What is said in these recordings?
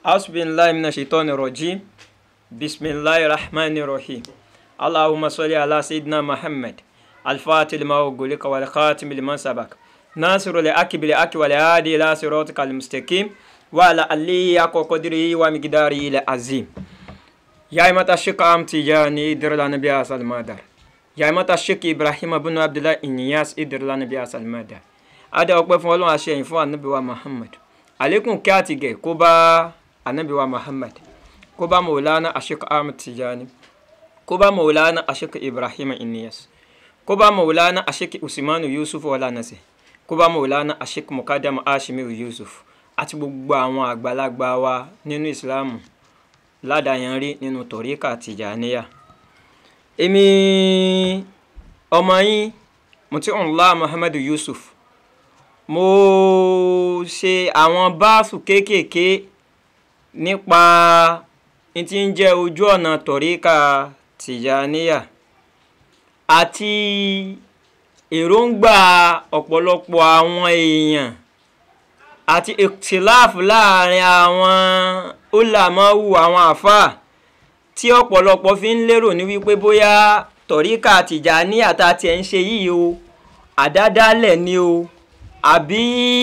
أعوذ بالله من الشيطان الرجيم بسم الله الرحمن الرحيم اللهم صل على سيدنا محمد الفاتح لما أغلق والخاتم لما سبق ناصر الحق بالحق والهادي إلى صراطك المستقيم وعلى آله حق قدره ومقداره العظيم يا إمة الشيخ أم تجاني در لنا بها المدر يا إمة الشيخ إبراهيم بن عبد الله إنياس إدر لنا بها المدر adé ọpẹ́ fún Ọlọ́run àṣeyìn fún anabiwa Muhammad àlékún kí àtìgẹ kó bá anabiwa Muhammad kó bá Maulana Ashik Ahmad Tijani kó bá Maulana Ashik Ibrahim Inyas kó bá Maulana Ashik Usmanu Yusuf Ọlánàṣẹ kó bá Maulana Ashik Mukadam Ashimiru Yusuf àti gbogbo àwọn àgbàlagbà wa nínú Ìsìláàmù ládàáyanrí nínú tọ̀ríkà Tìjàníyà èmi ọmọ yín Mutiunlah Muhammadu Yusuf mo ṣe àwọn báàsù kéékèèké nípa n tí ń jẹ́ ojú ọ̀nà tọ̀ríkà tìjàníyà àti èròǹgbà ọ̀pọ̀lọpọ̀ àwọn èèyàn àti ìtìláàfù láàrin àwọn ulamawu àwọn àfáà tí ọ̀pọ̀lọpọ̀ fi ń lérò ní wípé bóyá tọ̀ríkà tìjàníyà tá a tiẹ̀ ń ṣe yìí o àdádálẹ̀ ni o àbí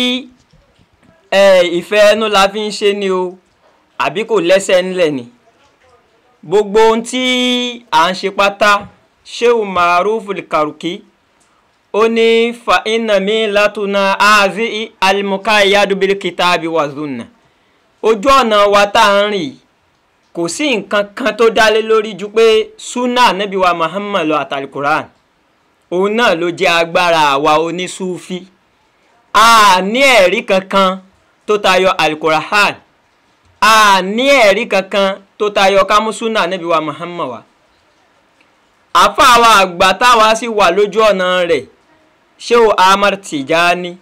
ìfẹ́ ẹnu la fi ń ṣe ni o àbí kò lẹ́sẹ̀ ńlẹ̀ ni gbogbo ohun tí à ń ṣe pátá sheu maruf karuki ó ní fa iná mi látúná ààzí alimuka iyadubili kitabi wa zunna ojú ọ̀nà wa tá à ń rìn kò sí nǹkan kan tó dálé lórí ju pé sunna nabi wa muhammad lọ àtàlí quran òun náà ló jẹ́ agbára àwa onísúfí a ní ẹ̀rí kankan tó tayọ alukorahan a ní ẹ̀rí kankan tó tayọ kámúsúnà níbi wa muhammad wa àfàwà àgbà táwa sì wà lójú ọ̀nà rẹ̀ Shehu Ahmad Tijani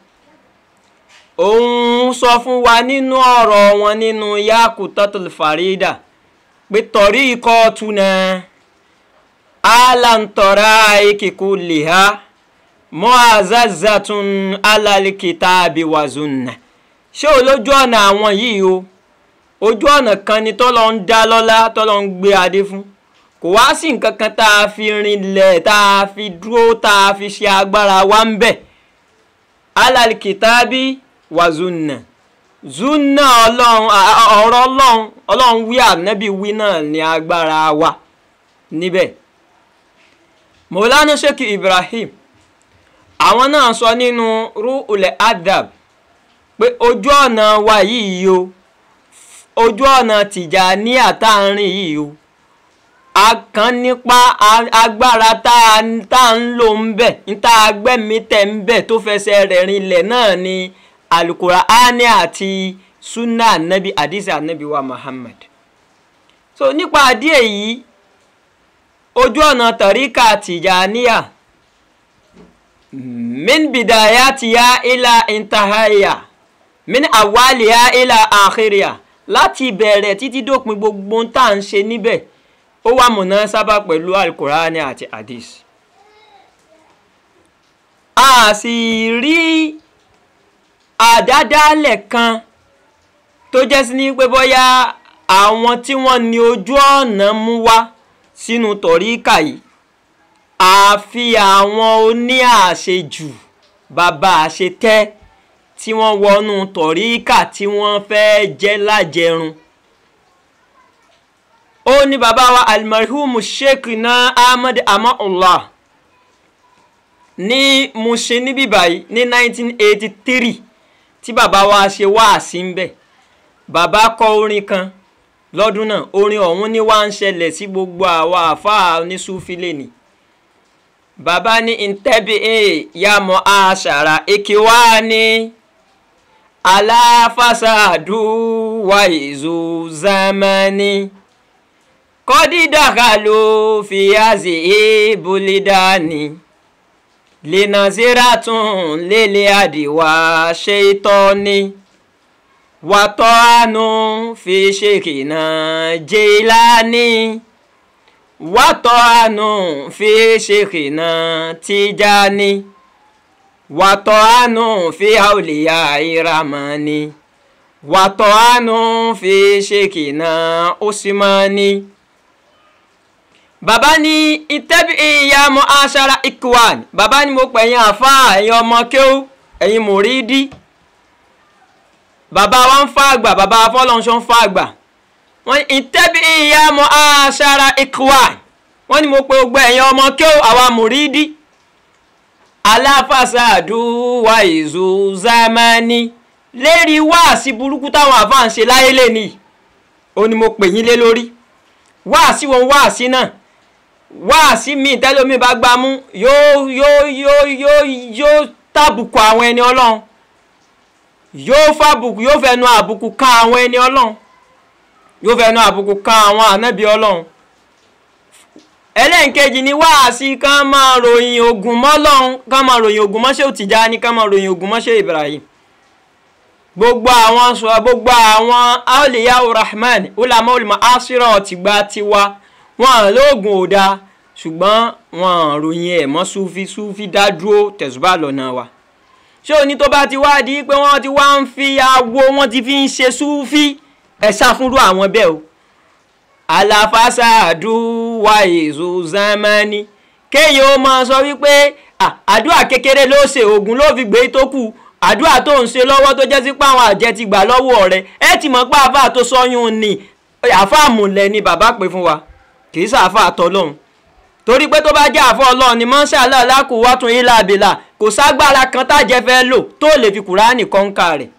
òun sọ fún wa nínú ọ̀rọ̀ wọn nínú Yakutatul Farida pé torí ikọ̀ tuna alantọ́ra ikikú lìhá mu'azzazatun alal kitabi wa zunna ṣé o lójú ọ̀nà àwọn yìí o ojú ọ̀nà kan ni tọ́lọ́ ń dá lọ́lá tọ́lọ́ ń gbé adé fún kò wá sí nǹkan kan tá a fi rinlẹ̀ tá a fi dúró tá a fi ṣe agbára wa ń bẹ̀ alal kitabi wa zunna zunna ọlọ́run ọ̀rọ̀ ọlọ́run ọlọ́run wí ànábì wí náà ní agbára wa níbẹ̀ Maulana Sheikh Ibrahim àwọn náà sọ nínú ru'ul adab pé ojú ọ̀nà wa yìí o ojú ọ̀nà Tìjàníyà tá à ń rìn yìí o a kàn nípa agbára tá a ń lò ń bẹ̀ níta agbẹ́mi tẹ̀ ń bẹ̀ tó fẹsẹ̀ rẹ̀ rinlẹ̀ náà ni Al-Qur'ani àti sunna anabi hadisi anabi wa Muhammad so nípa díẹ̀ yìí ojú ọ̀nà tàríkà Tìjàníyà min bidayatiya ila intahaya min awaliya ila akhiriya láti bẹ̀rẹ̀ títí dópin gbogbo tá à ń ṣe níbẹ̀ ó wà múná sábà pẹ̀lú alukurani àti hadith a sì rí àdádálẹ̀ kan tó jẹ́ sí ní pé bóyá àwọn tí wọ́n ní ojú ọ̀nà mú wá sínú tọ̀ríkà yìí àfi àwọn oní àṣejù bàbá àṣetẹ́ tí wọ́n wọnú tọ̀ríkà tí wọ́n fẹ́ jẹ́ lájẹrun. ó ní bàbá wa almarhum sheikh na ahmed amaullah ní Mushin níbí báyìí ní 1983 tí bàbá wa ṣe wáàsí ń bẹ̀ bàbá kọ orin kan lọ́dún náà orin ọ̀hún ni wá ń ṣẹlẹ̀ sí gbogbo àwa àfáà oníṣúfilé ni bàbá ní ntẹ́bi ẹ̀ yàmọ̀ àṣàrà ìkíwá ní aláfàṣàdù wà ìzù zamani kọ́dídàkàlù fìyàzì ìbúlídàní lẹ́nàzíratún lélẹ̀ àdìwà ṣètọ́ni wàtọ́ àánú fi ṣèkìnà jẹ́ìlání wàtọ́ánù fi ṣèkìnà Tijani wàtọ́ánù fi àwòlíyà ìramani wàtọ̀ àánú fi ṣèkìnà Usmani. bàbá ní ìtẹ́bí ìyá mọ́ aṣara ikwan bàbá ní mo pẹ̀yìn àfa ẹ̀yin ọmọ kéwú ẹ̀yin mùrídí bàbá wa ń fa àgbà bàbá afọlọ́nṣọ́ ń fa àgbà wọ́n ìtẹ́bí ìyá mọ́ aṣara ikwan wọ́n ní mo pe gbogbo ẹ̀yin ọmọ kéwú àwa mùrídí aláfàṣàdù wa ìzù zamani lérí wáàsí burúkú táwọn àfáà ń ṣe láyé lẹ́ni ó ní mo pè yín lé lórí wáàsí wọn wáàsí náà wáàsí mi tẹ́lómi bá gbá mú yóò yóò yóò yóò yóò tàbùkù àwọn ẹni ọlọ́run yóò fàbùkù yóò fẹnu àbùkù kan àwọn ẹni ọlọ́run yóò fẹnu àbùkù kan àwọn ànábì ọlọ́run ẹlẹ́nkejì ni wáàsí ká máa ròyìn ogun mọ́lọ́run ká máa ròyìn ogun mọ́ṣẹ́ Tìjàní ká máa ròyìn ogun mọ́ṣẹ́ Ibrahim gbogbo àwọn sọ gbogbo àwọn awliya rahman ulama ulama asira tìgbà tiwa wọn lóògùn ò dáa ṣùgbọ́n wọn ròyìn ẹ̀ mọ́ sufi sufi dádúró tẹ̀sùbà lọ́nà wa ṣé òní tó bá ti wá di pé wọ́n ti wá ń fi awo wọ́n ti fi ń ṣe sufi ẹ̀ ṣàfúnrú àwọn bẹ́ẹ̀ o aláfàṣàdù wa èso zamani kéèyàn ó máa sọ wípé àdúrà kékeré ló ṣe oògùn ló fi gbé tó kù àdúrà tó ń ṣe lọ́wọ́ tó jẹ́ sí pé àwọn àjẹ́ ti gbà lọ́wọ́ rẹ̀ ẹ ti mọ̀ pé àáfàá tó sọ́yún ni àáfàá múlẹ̀ ni bàbá pè fún wa kì í sàáfàá tọ́lọ́hún torí pé tó bá jẹ́ àfọ́ ọlọ́run ni mọ́ṣálá lákù wá tún ilá àbílà kò ságbára kan tájẹ́ fẹ́ lò tó lè fi kùránì kọ́ńkà rẹ̀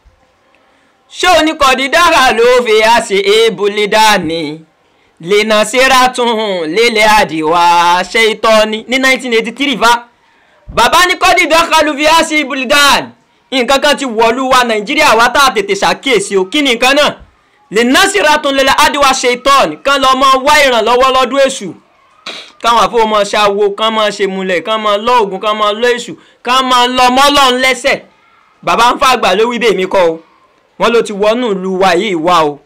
ṣé oníkọ̀dídára ló fi àṣẹ ébùlé dání lena seratun lélẹ̀ àdìwà ṣe ìtọ́ ni ní 1983 fa bàbá ní kọ́dídára ló fi àṣẹ ébùlé dání nǹkan kan ti wọ̀lú wa nàìjíríà wá tá a tètè ṣàkíyèsí o kí ni nǹkan náà lena seratun lélẹ̀ àdìwà ṣe ìtọ́ ni kán lọ́ mọ́ wá ìrànlọ́wọ́ lọ́dún èṣù káwọn àfọwọ́mọ ṣàwo kán máa ṣe múlẹ̀ kán máa lọ ògùn kán máa lọ èṣù kán máa lọ mọ́lọ́n lẹ́sẹ̀ bàbá ń fàgbà ló wí bèmí kọ́ o wọ́n ló ti wọnú ìlú wa yìí wá o.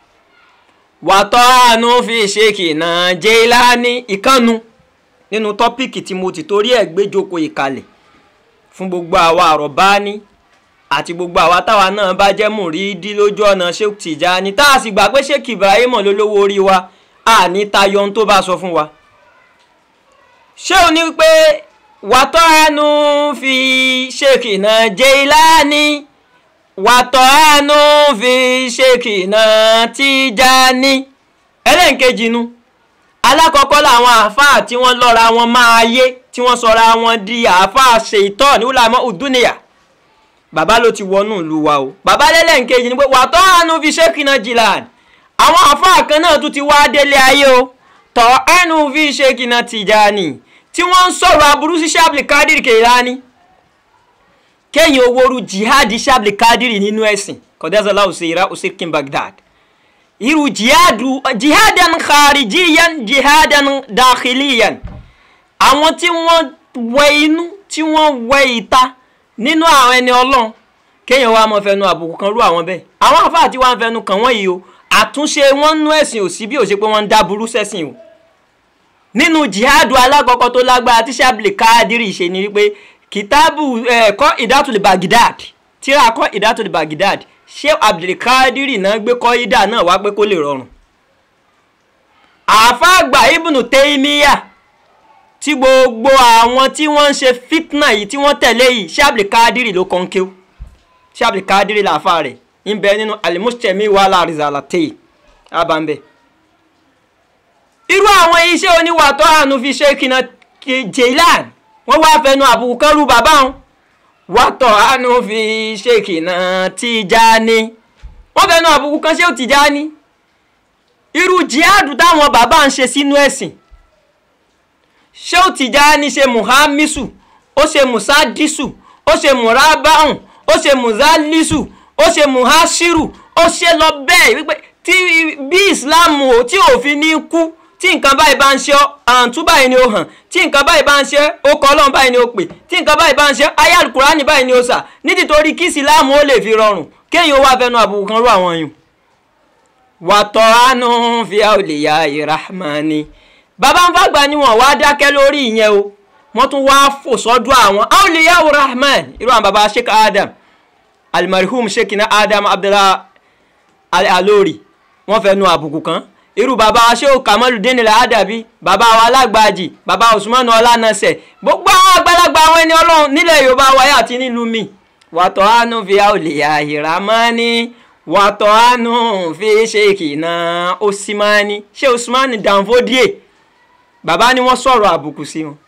wàtọ́ àánú fi ṣe kìnà Jẹ́ìlání ìkànnù nínú tọ́píìkì tí mo ti torí ẹ̀ gbé jókòó ìkàlẹ̀ fún gbogbo àwa àrọ̀bání àti gbogbo àwa táwa náà bá jẹ́ mùrídí lójú ọ̀nà Sheikh Tijani tá a sì gbà pé Sheikh Ibrahim lólówó orí wa àní tayọ ohun tó bá sọ fún wa ṣé o ní pé wàtọ́ ẹnu fi ṣèkìnà Jẹ́ìlání wàtọ́ ẹnu fi ṣèkìnà Tìjàní ẹlẹ́nkejì nu alákọ̀ọ́kọ́ làwọn àáfàá tí wọ́n lọ́ra wọn máa yé tí wọ́n sọra wọn di àáfàá ṣèitọ́ ní wúlàmọ́ ùdúnìyà bàbá ló ti wọnú ìlú wa o bàbá lẹ́lẹ́nkejì ni pé wàtọ́ ẹnu fi ṣèkìnà Jìlání àwọn àáfàá kan náà tún ti wá délé ayé o tọ́ ẹnu fi ṣèkìnà Tìjàní tí wọ́n ń sọ̀rọ̀ aburú sí Ṣábìlì Kádìrì Kèlání kéèyàn owóoru jihadi Ṣábìlì Kádìrì nínú ẹ̀sìn kọ́dẹ́sọ̀lá òsèrà òsèkín Baghdad irú jihadu jihadan kharijiyan jihadan dakhiliyan àwọn tí wọ́n wẹ inú tí wọ́n wẹ ìta nínú àwọn ẹni ọlọ́run kéèyàn wá máa fẹnu àbùkù kan rú àwọn bẹ́ẹ̀ àwọn àfáà tí wọ́n fẹnu kàn wọ́n yìí o àtúnṣe wọn nú ẹ̀sìn ò sí bí ò ṣe pé wọ́n ń dá burú sẹ́sìn o nínú jihadu alákọ̀ọ́kọ́ tó lágbára tí Ṣábìlì Kádìrì ṣe ni wípé kìtàbù ẹ̀kọ́ ìdátùlì Baghdad tíra kọ́ ìdátùlì Baghdad ṣé Abdulkadiri náà gbé kọ́ ìdá náà wá pé kó lè rọrùn. àfáàgbà Ibnu Taymiya tí gbogbo àwọn tí wọ́n ń ṣe fitna yìí tí wọ́n tẹ̀lé yìí Ṣábìlì Kádìrì ló kàn kéw Ṣábìlì Kádìrì làáfà rẹ̀ ń bẹ nínú alimusemi wàhálà rìzàlàtẹ́yì abambẹ́ irú àwọn iṣẹ́ oníwàtọ́ àánú fi ṣe kìnà Jailan wọ́n wá fẹnu àbùkù kan rú bàbá wọn wàtọ̀ àánú fi ṣe kìnà Tijani wọ́n fẹnu àbùkù kan ṣe Tijani irú jihadu táwọn bàbá ń ṣe sínú ẹ̀sìn ṣé Tijani ṣe muhamisu ó ṣe musadisu ó ṣe murabahun ó ṣe muzalisu ó ṣe muhashiru ó ṣe lọ bẹ́ẹ̀ wípé tí bí Islam ò tí òfin ní kú tí nǹkan báyìí bá ń ṣe àǹtú báyìí ni ó hàn tí nǹkan báyìí bá ń ṣe ó kọ ọlọ́run báyìí ni ó pè tí nǹkan báyìí bá ń ṣe ayé alukurani báyìí ni ó sà nítorí kí ìsìláàmù ó lè fi rọrùn kéèyàn wá fẹnu àbùkù kan rú àwọn yùn. wàtọ̀ àánú fi àwòlíyà ìrahmani bàbá ń fàgbà ni wọn wá dákẹ́ lórí ìyẹn o wọ́n tún wá fò sọ́dọ̀ àwọn àwòlíyà ìrahman irú àwọn bàbá sheikh adam almarhum shekina adam abdullah alori wọ́n fẹ́ nu àbùkù kan irú bàbá wa ṣé o kamaludin ilẹ̀ adabi bàbá wa alágbàjì bàbá usman ọlánàṣẹ gbogbo àwọn àgbàlagbà àwọn ẹni ọlọ́run nílẹ̀ yorùbá wáyà àti nílùú mi wàtò àánú fi àwòlẹ̀ àhìrámání wàtò àánú fi ṣèkìnà osimani ṣé usman danfodie bàbá ni wọ́n sọ̀rọ̀ àbùkù sí wọn.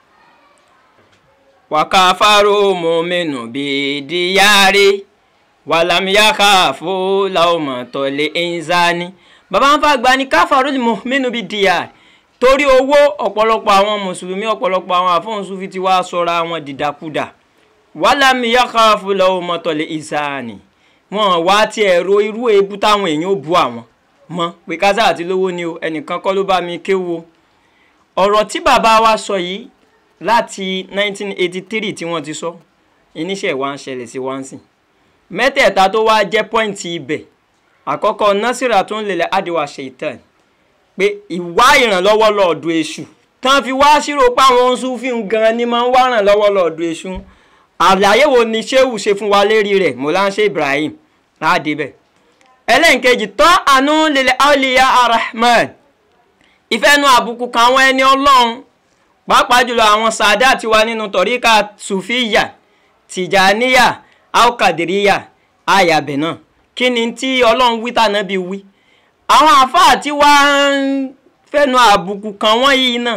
wàkàfàrò mọ́mẹ́nù bíi díyàrí wàlámiyàkà fún làwọmọ̀tọ́lẹ̀ ẹ̀ńzání bàbá ń fa gba ni káfàró lè mọ mẹ́nu bíi díyàrí torí owó ọ̀pọ̀lọpọ̀ àwọn mùsùlùmí ọ̀pọ̀lọpọ̀ àwọn àfọ̀nsúfi ti wá sọ̀rọ̀ àwọn dìdàkudà wàlámiyàkà fún làwọmọ̀tọ́lẹ̀ ẹ̀ńzání wọn wá tiẹ̀ ro irú ebú táwọn èèyàn ò bu àwọn mọ́ pé kásá àti lówó ni o ẹnìkan kọ́ ló bá mi kéwo ọ̀rọ̀ tí bàbá wa sọ yìí láti 1983 tí wọ́n ti sọ iníṣẹ́ wa ń ṣẹlẹ̀ sí wá ń sìn mẹ́tẹ̀ẹ̀ta tó wá jẹ́ pọ́ìntì ibẹ̀ àkọ́kọ́ násìrà tó ń lélẹ̀ àdìwà ṣèitán pé ìwá ìrànlọ́wọ́ lọ́ọ̀dù èṣù tán fi wá ṣírò pé àwọn Sufi gan ni máa ń wá ìrànlọ́wọ́ lọ́ọ̀dù èṣù àlàyé wo ni sheu ṣe fún wa lérí rẹ̀ mọ́láńṣẹ́ Ibrahim láàdé bẹ̀ ẹlẹ́nkejì tọ́ àánú lélẹ̀ àwòlíyá arahman ìfẹ́nu àbùkù kan àwọn ẹni ọlọ́run pàápàá jùlọ àwọn sàdá ti wà nínú tọ̀ríkà sùfíyà tìjàníyà alkadiriya ayàbẹ̀ náà kí ni tí ọlọ́run wí tànà bí wí àwọn àfáà tí wá ń fẹ́nu àbùkù kan wọ́n yìí náà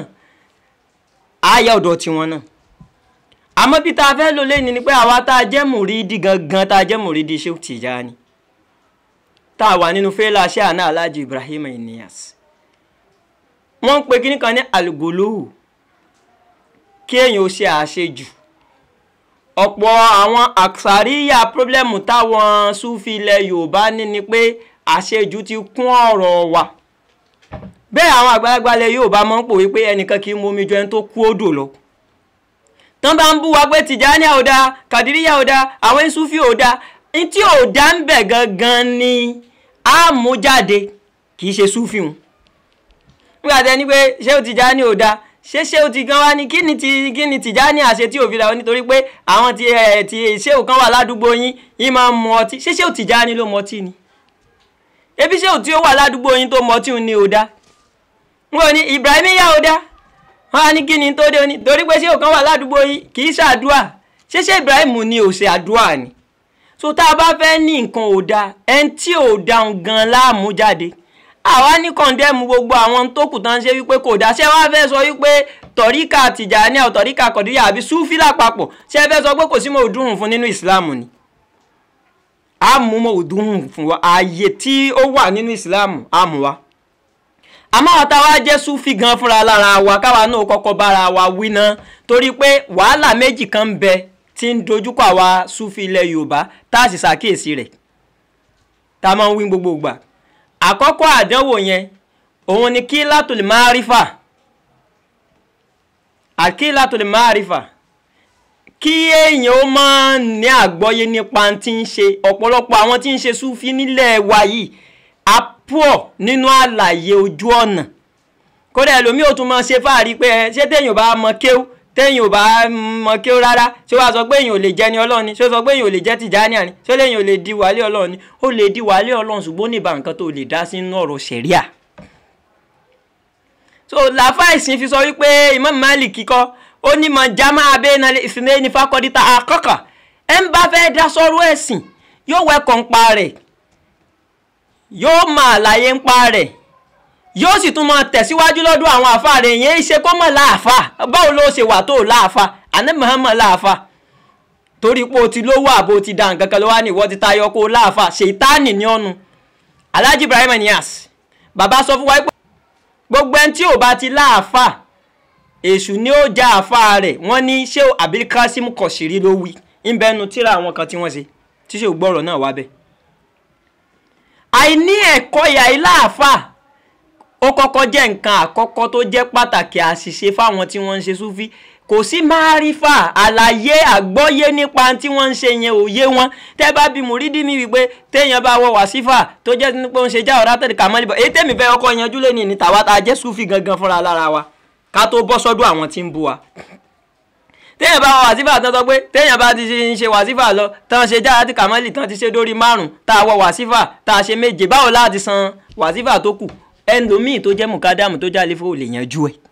àyà ọ̀dọ̀ tiwọn náà àmọ́ bí tá a fẹ́ lò lẹ́ni ni pé àwa tá a jẹ́ mùrídìí gangan tá a jẹ́ mùrídìí Shehu Tijani tá a wà nínú fẹ́lá ṣé àná Alhaji Ibrahim Inyas wọ́n ń pe kíní kan ní alugolohu kí èèyàn ó ṣe àṣejù ọ̀pọ̀ àwọn àṣàríyà pírọ́blẹ́mù táwọn Sufi ilẹ̀ Yorùbá ní ni pé àṣejù ti kún ọ̀rọ̀ wa bẹ́ẹ̀ àwọn àgbàlagbà ilẹ̀ Yorùbá máa ń pòwe pé ẹnìkan kì í mú omi ju ẹni tó kú odò lọ tán bá ń bú wa pé Tìjàní ò dáa Kàdíríyà ò dáa àwọn Sufi ò dáa ní tí ò dá ń bẹ̀ gangan ni á mú jáde kì í ṣe Sufi wọn nígbà tẹ ní pé ṣé o Tìjàní ò dáa ṣé ṣé o ti gan wa ni kí ni ti kí ni Tìjàní àṣẹ tí òfin làwọn nítorí pé àwọn ti ẹ ti ṣé o kan wà ládùúgbò yín yín máa ń mu ọtí ṣé ṣé o Tìjàní ló mu ọtí ni ebi ṣé o tí ó wà ládùúgbò yín tó mu ọtí ni ò dáa wọn ni Ibrahim yà ò dáa wọn á ní kí ni tó dé ní torí pé ṣé o kan wà ládùúgbò yín kì í ṣàdúà ṣé ṣé Ibrahim ni ò ṣe àdúà ni so tá a bá fẹ́ ní nǹkan ò dáa ẹni tí ò dáhùn gan láàmú jáde àwa ní kọ̀ǹdẹ́mù gbogbo àwọn tó kù tán ṣe wípé kò dá ṣé wàá fẹ́ sọ wípé tọ̀ríkà Tìjàní àwọn tọ̀ríkà Kọ̀díríyà àbí Súfì lápapọ̀ ṣé ẹ fẹ́ sọ pé kò sí mọ̀ọ́dúnrún fún nínú ìsìláàmù ni a mú mọ̀ọ́dúnrún fún wa ààyè tí ó wà nínú ìsìláàmù a mú wa àmọ́ àwọn táwa jẹ́ Súfì gan fúnra lára wa káwa náà kọ́kọ́ bára wa wí ná torí pé wàhálà méjì kan ń bẹ tí ń dojúkọ àwa Súfì ilẹ̀ Yorùbá tá a sì ṣàkíyèsí rẹ̀ tá a máa ń wí gbogbo ìgbà àkọ́kọ́ àdánwò yẹn òun ni kí látòlè máa rí fà àkí látòlè máa rí fà kí èèyàn ó máa ní àgbọ́yé nípa tí ń ṣe ọ̀pọ̀lọpọ̀ àwọn tí ń ṣe súfí nílẹ̀ wa yìí á pọ̀ nínú àlàyé ojú ọ̀nà kódà ẹlòmíì ò tún máa ṣe fáàrí pé ṣé téèyàn bá mọ kéwú téèyàn ò bá mọ kéwú rárá ṣé wàá sọ pé èèyàn ò lè jẹ́ ni ọlọ́run ni ṣé ó sọ pé èèyàn ò lè jẹ́ Tìjàní ni ṣé lèèyàn ò lè di wàlé ọlọ́run ni ó lè di wàlé ọlọ́run ṣùgbọ́n ní ìbá nǹkan tó lè dá sí inú ọ̀rọ̀ ṣẹ̀ríà. so làáfà ìsìn fi sọ wípé Imam Malik kíkọ́ ó ní mọ jama abẹ́nà ìsìnlẹ̀ ní fakọ́dítà àkọ́kọ́ ẹ̀ ń bá fẹ́ dá sọ́rọ́ ẹ̀sìn yóò wẹ́kọ̀ ń pa rẹ̀ yóò máa láyé ń pa rẹ̀ yóò sì tún máa tẹ̀síwájú lọ́dún àwọn àfa rẹ̀ yẹn ṣe kó mọ̀ láàfa báwo ló ṣe wà tó láàfa àná Muhammad láàfa torí pé o ti lówó àbò ti da nǹkan kan ló wá ní ìwọ ti tayọ kó láàfa ṣètánì ní ọ̀nù Alhaji Ibrahim Inyas bàbá sọ fún wa pé gbogbo ẹni tí ò bá ti láàfa èṣù ni ó já àfa rẹ̀ wọ́n ní ṣé Abilkasim Kọ̀ṣìrí ló wí ń bẹnu tíra àwọn kan tí wọ́n ṣe tí ṣe gbọ́rọ̀ náà wá bẹ́ẹ̀ àìní ẹ̀kọ́ ìyá iláàfà ó kọ́kọ́ jẹ́ nǹkan àkọ́kọ́ tó jẹ́ pàtàkì àṣìṣe fáwọn tí wọ́n ń ṣe súfí kò sí márífà àlàyé àgbọ́yé nípa tí wọ́n ń ṣe yẹn òye wọn tẹ́ bá bí mùrídì mi wípé téèyàn bá wọ wàsífà tó jẹ́ pé ó ń ṣe já ọ̀rá tẹ̀lé kàmọ́lì bọ̀ èyí tèmi fẹ́ ọkọ̀ yanjú lé ní tàwa tá a jẹ́ súfí gangan fúnra lára wa ká tó bọ́ sọ́dọ̀ àwọn tí ń bu wa téèyàn bá wọ wàsífà tán sọ pé téèyàn bá ti ń ṣe wàsífà lọ tán ṣe jáde àti kàmọ́lì tán ti ṣe dórí márùn tá a wọ wàsífà tá a ṣe méje báwo láti san wàsífà tó kù ẹnlòmíì tó jẹ́ mùkádàmù tó jáde fún olè yanjú ẹ̀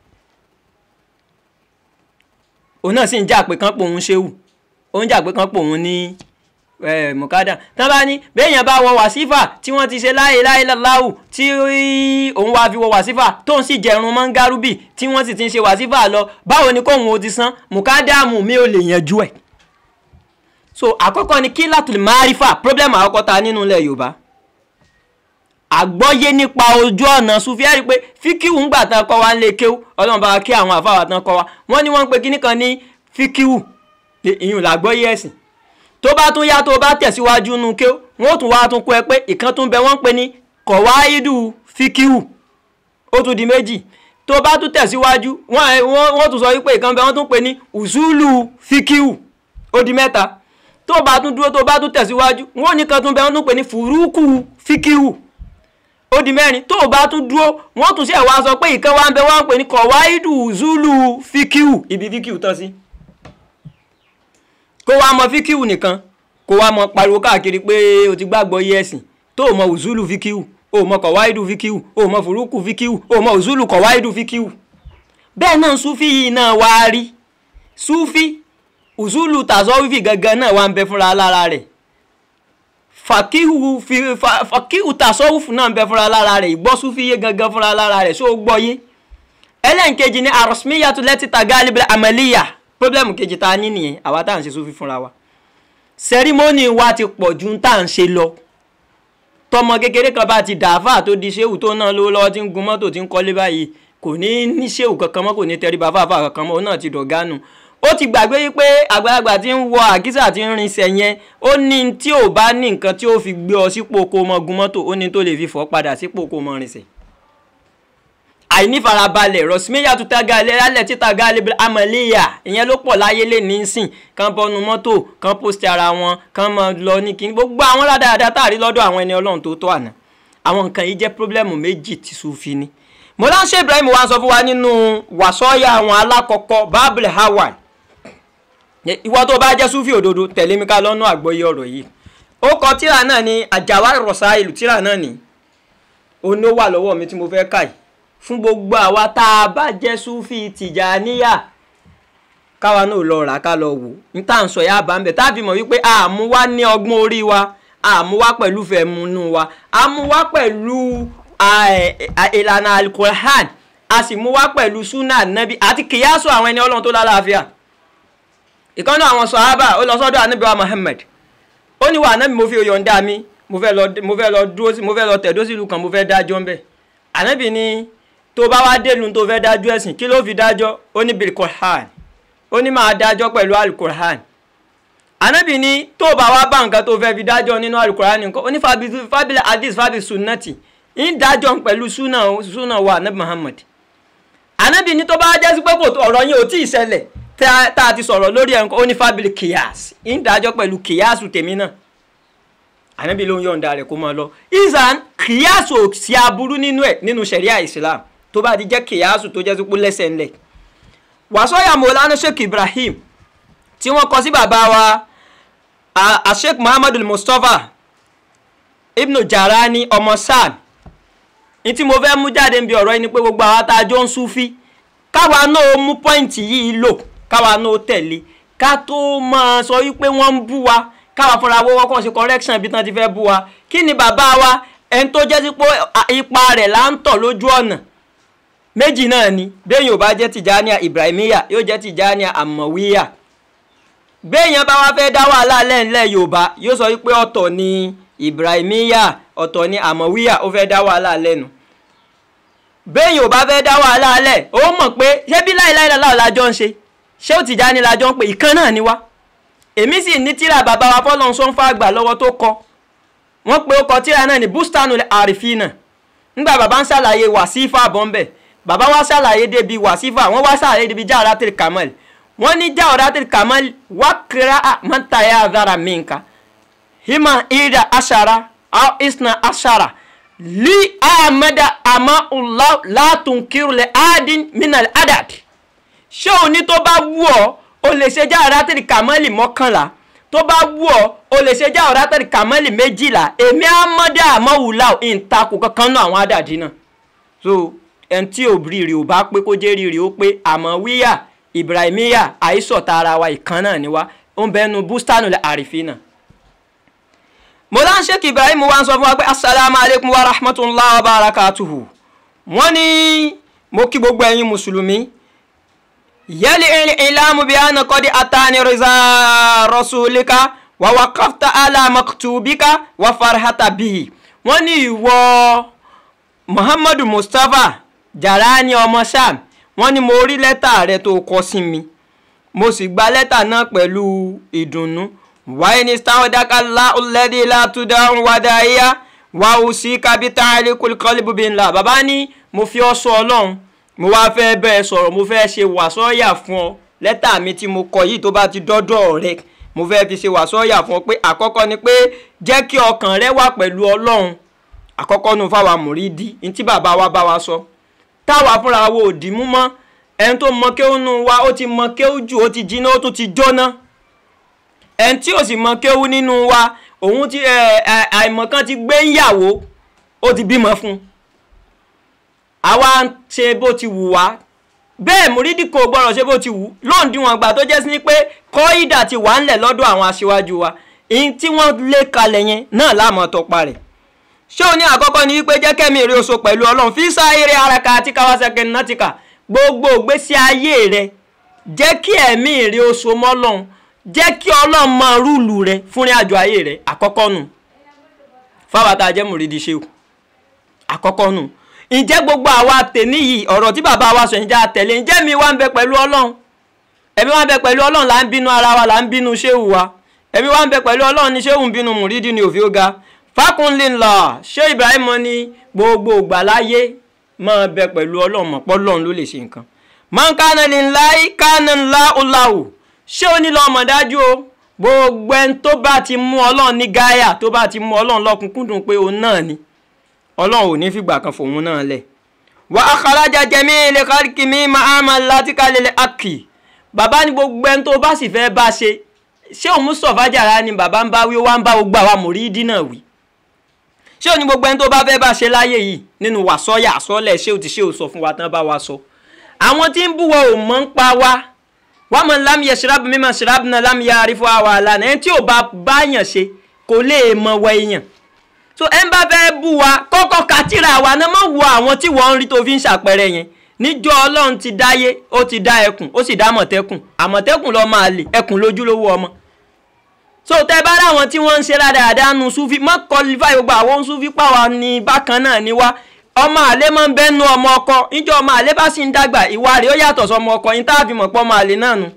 òun náà sì ń jà pé kán pòun ṣéwù ó ń jà pé kán pòun ní mùkádà tán bá ní béèyàn bá wọ wàsífà tí wọ́n ti ṣe láyé láyé láwù tí òun wá fi wọ wàsífà tóun sì jẹrun mọ́ ń gárúbì tí wọ́n sì ti ń ṣe wàsífà lọ báwo ni kóun ó ti san mùkádàmù mi ò lè yanjú ẹ̀. so àkọ́kọ́ ni kí látùlì márífà problem àkọ́kọ́ ta nínú ilẹ̀ yorùbá àgbọ́yé nípa ojú ọ̀nà sufi ẹ̀rí pé fíkíwù ń gbà tán kọ́ wa ń lè kéwù ọlọ́run bá wa kí àwọn àfáwà tán kọ́ wa wọ́n ní wọ́n ń pe kíní kan ní fíkíwù ìyún làgbọ́yé ẹ̀sìn tó bá tún yá tó bá tẹ̀síwájú nu kéwù wọ́n tún wá tún kọ́ ẹ pé ìkan tún bẹ wọ́n ń pe ní kọ̀wáídù fíkíwù ó tún di méjì tó bá tún tẹ̀síwájú wọ́n tún sọ wípé ìkan bẹ wọ́n tún pe ní ùsùlù fíkíwù ó di mẹ́ta tó bá tún dúró tó bá tún tẹ̀síwájú wọ́n ní kan tún bẹ wọ́n tún pe ní fùrúkù fíkíwù ó di mẹ́rin tó o bá tún dúró wọ́n tún ṣe wá sọ pé ìkan wá ń bẹ wọ́n ń pè ní kọ̀wáìdù zulu fíkíù ibi fíkíù tán sí. kó wá mọ fíkíù nìkan kó wá mọ pariwo káàkiri pé o ti gbàgbọ́ yé ẹ̀sìn tó o mọ uzulu fíkíù o mọ kọ̀wáìdù fíkíù o mọ fùrúkù fíkíù o mọ uzulu kọ̀wáìdù fíkíù. bẹ́ẹ̀ náà sufi yìí náà wá rí sufi uzulu tàzọ́wífì gangan náà wá ń bẹ fúnra lára rẹ̀ fàkíhù fàkíhù tasọ́wùfù náà ń bẹ fúnra lára rẹ̀ ìgbọ́ súfìyé gangan fúnra lára rẹ̀ ṣó gbọ́ yé ẹlẹ́nkejì ní àròsímíyàtú lẹ́tí tagalibẹ̀ àmàlíyà pọ́blẹ́mù kejì tá a ní nìyẹn àwa tá à ń ṣe súfì fúnra wa sẹ́rímọ́nì wa ti pọ̀ ju tá à ń ṣe lọ tọmọ kékeré kan bá ti dàáfà tó di ṣéwù tó náà lówó lọ́wọ́ tí ń gun mọ́tò tí ń kọ́lé báyìí kò ní ní ṣéwù kankan mọ́ kò ní tẹríba fáfá kankan mọ́ òun náà ti dọ̀gánu ó ti gbàgbé wípé àgbàlagbà tí ń wọ àkísà tí ń rinṣẹ́ yẹn ó ní tí ò bá ní nǹkan tí ó fi gbé ọ sípò kó mọ gun mọ́tò ó ní tó lè fi fọ́ padà sípò kó mọ rinṣẹ́. àìnífarabalẹ̀ rọ̀símẹ́yà tó tága alẹ́ títa gálẹ́ amọ̀léyà ìyẹn ló pọ̀ láyé lè ní sìn kán bọ́nu mọ́tò kán post ara wọn kán mọ lọ ní kíní gbogbo àwọn ládàáda táàrí lọ́dọ̀ àwọn ẹni ọlọ́run tó tó àná àwọn nǹkan yìí jẹ́ pírọ́blẹ́mù méjì tí Sufi ní. mọ́láṣẹ́ Ibrahim wa sọ fún wa nínú wàsọ́yà àwọn alákọ̀ọ́kọ́ Babul Hawaii ìwọ tó bá jẹ́ súfì òdodo tẹ̀lé mi ká lọ́nà àgbọ́yé ọ̀rọ̀ yìí ó kọ tíra náà ní àjàwá rọ̀ṣà ìlú tíra náà ní oní ó wà lọ́wọ́ mi tí mo fẹ́ kà yìí fún gbogbo àwa tá a bá jẹ́ súfì tìjàníyà káwa náà lọ rà ká lọ wò ní tá à ń sọ yá bá ń bẹ̀ tá a fi mọ̀ wípé àmú wá ní ọgbọ́n orí wa àmú wá pẹ̀lú fẹ̀múnú wa àmú wá pẹ̀lú ìlànà alukoran a sì mú wá pẹ̀lú súnà nàbí àti kìyàsó àwọn ẹni ọlọ́run tó lálàáfíà ìkànnì àwọn sọ̀hábà ó lọ sọ́dọ̀ ànábì wa Muhammad ó ní wà ànábì mo fi yọ̀ǹda mi mo fẹ́ lọ mo fẹ́ lọ dúró sí mo fẹ́ lọ tẹ̀dó sílùú kan mo fẹ́ dájọ́ ń bẹ̀ ànábì ni tó bá wá délùú tó fẹ́ dájọ́ ẹ̀sìn kí ló fi dájọ́ ó ní bil Qur'an ó ní máa dájọ́ pẹ̀lú alukur'an ànábì ni tó bá wá bá nǹkan tó fẹ́ fi dájọ́ nínú alukur'an nǹkan ó ní fábílẹ̀ hadith fábílẹ̀ sunnati ń dájọ́ pẹ̀lú sunna wa ànábì Muhammad ànábì ni tó bá jẹ́ sí pé ọ̀rọ̀ yẹn ò tí ì ṣẹlẹ̀ tá a ti sọ̀rọ̀ lórí ẹ̀ńkọ́ ó ní fábílì kìyàs ń dájọ́ pẹ̀lú kìyàsù tèmi náà ànábì ló ń yọ̀ǹda rẹ̀ kó máa lọ ìzàn kìyàsù ò sí aburú nínú ẹ̀ nínú sẹ̀ríà islam tó bá ti jẹ́ kìyàsù tó jẹ́ sípò lẹ́sẹ̀ ńlẹ̀ wàsóyà mọ̀lánà sheikh ibrahim tí wọ́n kọ sí bàbá wa sheikh muhammadu mustapha ibnu jarani ọmọ sam ní tí mo fẹ́ mú jáde níbi ọ̀rọ̀ yìí ni pé gbogbo àwa tá a jọ ń súfí káwa náà mú pọ́ìntì yìí lò káwa náà tẹ̀lé ká tó máa sọ wípé wọ́n ń bú wa káwa fúnra wọ́wọ́ kàn ṣe correction bí tán ti fẹ́ bú wa kí ni bàbá wa ẹni tó jẹ́ sí pé ipa rẹ̀ là ń tọ̀ lójú ọ̀nà méjì náà ni béèyàn ò bá jẹ́ tìjànìyà ibrahimiya yóò jẹ́ tìjànìyà àmọ̀wíyà béèyàn bá wá fẹ́ dá wàhálà lẹ́ńlẹ̀ yorùbá yóò sọ wípé ọ̀tọ̀ ni ibrahimiya ọ̀tọ̀ ni àmọ̀wíyà ó fẹ́ dá wàhálà lẹ́nu béèyàn ò bá fẹ́ dá wàhálà lẹ̀ ó mọ̀ pé ṣé bí láìláìláìláì lájọ́ ń ṣe ṣé ó Tìjàní lájọ́ ń pè ìkan náà ni wá èmi sì ní tíra bàbá wa fọlọ́n sọ ń fa àgbà lọ́wọ́ tó kọ wọ́n pe ó kọ tíra náà ní bustanu àrífínà ńgbà bàbá ń ṣàlàyé wàsífà bọ́ńbẹ̀ bàbá wa ṣàlàyé débi wàsífà wọ́n wá ṣàlàyé débi Jawharatul Kamal wọ́n ní Jawharatul Kamal wá kíra mọ́tàyà àdára mìǹkà hima ida ashara aw isna ashara li amada ama Allah látùnkírù lẹ adin minal adad ṣé òní tó bá wù ọ́ o lè ṣe jáwọ́rátìlì kàmọ́lì mọ́kànlá tó bá wù ọ́ o lè ṣe jáwọ́rátìlì kàmọ́lì méjìlá èmi amọ́dá àmọ́wùlá ìǹtakùn kankan náà àwọn àdàdí náà so ẹni tí ò rírì ò bá pé kó jẹ́ rírì ó pé àmọ́ wíyà ibrahimiya àìsọ̀tà ara wa ìkan náà ni wá ó ń bẹnu bústánù àrífínà mọ́lá sheikh ibrahim wa ń sọ fún wa pé asalaamu alaykum wa rahmatulahi wa barakatuhu wọ́n ní mo kí gbogbo ẹ̀yin mùsùlùmí yẹ́lì ìlàmù bí àná kọ́ di àtàní rìzà rọ́sùlíkà wà wà kọ́fta alámaktubíkà wà farhata bíi wọ́n ní ìwọ muhammadu mustapha jarani ọmọ sam wọ́n ní mo rí lẹ́tà rẹ tó kọ sí mi mo sì gba lẹ́tà náà pẹ̀lú ìdùnnú wáyé ní sáwọ́dáká láúlẹ́dí látúndà wàdáyà wà ó sí kábítà àlékúlùkọ́lùbùbí ńlá bàbá ní mo fi ọ́ sọ ọlọ́run mo wá fẹ́ bẹ́ẹ̀ sọ̀rọ̀ mo fẹ́ ṣe wàsọ́ọ̀yà fún ọ lẹ́tà mi tí mo kọ yìí tó bá ti dọ́dọ̀ rẹ mo fẹ́ fi ṣe wàsọ́ọ̀yà fún ọ pé àkọ́kọ́ ni pé jẹ́ kí ọkàn rẹ wà pẹ̀lú ọlọ́run àkọ́kọ́ nu fáwa mùrídì ní tí bàbá wa bá wa sọ táwa fúnra wo ò dì mú mọ́ ẹni tó mọ kéwú nu wa ó ti mọ kéwú jù ó ti jiná ó tún ti jóná ẹni tí ò sì mọ kéwú nínú wa òun ti àìmọ̀kan ti gbé ń yàwó ó ti bímọ fún un àwa ń ṣe bó ti wù wá bẹ́ẹ̀ múrídì kò gbọ́dọ̀ ṣe bó ti wù lóǹdíwọ̀n gbà tó jẹ́ sí pé kọ́ídà ti wà ńlẹ̀ lọ́dọ̀ àwọn aṣíwájú wa èyí tí wọ́n lé kalẹ̀ yẹn náà láàmú tọpa rẹ̀ ṣé o ní àkọ́kọ́ ni wípé jẹ́ kẹ́mi èrè oṣù pẹ̀lú ọlọ́run fi sáyéré araka àti kawasaki natika gbogbo ìgbésí ayé rẹ jẹ́ kí ẹ̀mí èrè oṣù mọ́lọ́run jẹ́ kí ọlọ́run máa rúùlù rẹ fúnrin àjọ ayé rẹ àkọ́kọ́ nù fáwọn àtàjẹ́ múrídì ṣéwù àkọ́kọ́ nù ǹjẹ́ gbogbo àwa tèmi yìí ọ̀rọ̀ tí bàbá wa sọ ǹjẹ́ àtẹ̀lé ǹjẹ́ mi wá ń bẹ pẹ̀lú ọlọ́run ẹ̀mí wá ń bẹ pẹ̀lú ọlọ́run là ń bínú ara wa là ń bínú ṣéwù wa ẹ̀mí wá ń bẹ pẹ̀lú ọlọ́run ní ṣéwù ń bínú mùrídìí ní òfin ó ga fákúnlé ńlá ṣé Ibrahim ní gbogbo ìgbà láyé máa bẹ pẹ̀lú ọlọ́run mọ̀pọ́ ọlọ́run ló lè ṣe nǹkan máa ń kánà lè ńlá kánà ńlá ọ̀làwò ṣé ó ní lọ́mọ dájú o gbogbo ẹni tó bá ti mú ọlọ́run ní gáyà tó bá ti mú ọlọ́run lọ́kùnkúndùn pé òun náà ni ọlọ́run ò ní fìgbà kan fòun náà lẹ̀ wà á kàrájà jẹmí ilé káríkì mi máa ma láti kálẹ̀ àkì bàbá ní gbogbo ẹni tó bá sì fẹ́ bá ṣe ṣé òun Mustapha Jara ni bàbá ń bá wí ó wá ń bá gbogbo àwa mùrídìí náà wí ṣé òun ní gbogbo ẹni tó bá fẹ́ bá ṣe láyé yìí nínú wàsọ́yà àsọ́lẹ̀ ṣé ò ti ṣé ò sọ fún wa tán bá wa sọ àwọn tí ń búwọ ò mọ̀ ń pa wá wọ́n mọ̀ lámì yẹ ṣìrábù mímọ̀ ṣìrábù náà lámì yẹ àrífọ́ àwa àlànà ẹni tí ò bá báyàn ṣe kò lè mọ wọ èèyàn so ẹ ń bá fẹ́ bú wa kọ́kọ́ kàtìrà wa náà mọ̀ wo àwọn tí wọ́n ń rí tó fi ń ṣàpẹẹrẹ yẹn níjọ́ ọlọ́run ti dáyé ó ti dá ẹkùn ó sì dá àmọ̀tẹ́kùn àmọ̀tẹ́kùn ló máa lè ẹkùn lójúlówó ọmọ so tẹ bá ráwọn tí wọ́n ń ṣe dáadáa nu sufi mọ́ kọlifáì gbogbo àwọn sufi pàwọn ní bákan náà ni wá ọmọ àlè máa ń bẹ́nu ọmọ ọkọ níjọ́ ọmọ àlè bá sì ń dàgbà ìwà rẹ̀ ó yàtọ̀ sọmọ ọkọ yín tá a fi mọ̀ pọ́ ọmọ àlè náà nu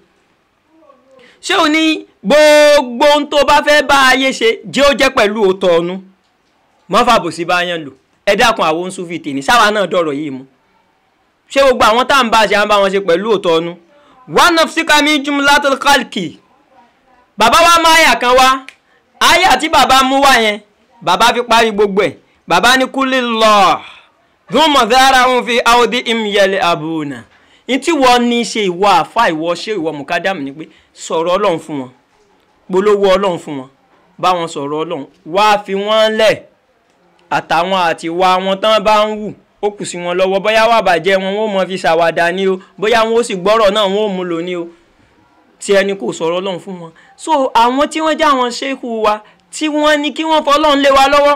ṣé o ní gbogbo ohun tó bá fẹ́ bá ayé ṣe jẹ́ ó jẹ́ pẹ̀lú òótọ́ ọ̀nu mọ́fà bòsí bá yẹn lò ẹ dákun àwọn oṣùfì tèmi sáwa náà dọ̀rọ̀ yìí mu ṣé gbogbo àwọn tá à ń bá ṣe à ń bá wọn ṣe pẹ̀lú òótọ́ ọ̀nu one of sikami jumlatul khalki bàbá wa mú àyà kan wá àyà tí bàbá mú wá yẹn bàbá fi parí gbogbo ẹ̀ bàbá ní kúlì lọ dùnmọ̀ dára ń fi áwòdì ìmìyẹlẹ àbúrò ní tí wọ́n ní ṣe ìwọ àfa ìwọ ṣé ìwọ mùkádàmù ni pé sọ̀rọ̀ ọlọ́run fún wọn polówó ọlọ́run fún wọn bá wọn sọ̀rọ̀ ọlọ́run wá fi wọ́n lẹ̀ àtàwọn àti wa wọn tán bá ń wù ó kù sí wọn lọ́wọ́ bóyá wà bàjẹ́ wọn wọn ò mọ fi ṣàwàdà ni o bóyá wọn ó sì gbọ́rọ̀ náà wọn ò mú lò ní o tí ẹni kò sọ̀rọ̀ ọlọ́run fún wọn so àwọn tí wọ́n já wọn ṣéèkù wa tí wọ́n ní kí wọ́n fọlọ́run lé wa lọ́wọ́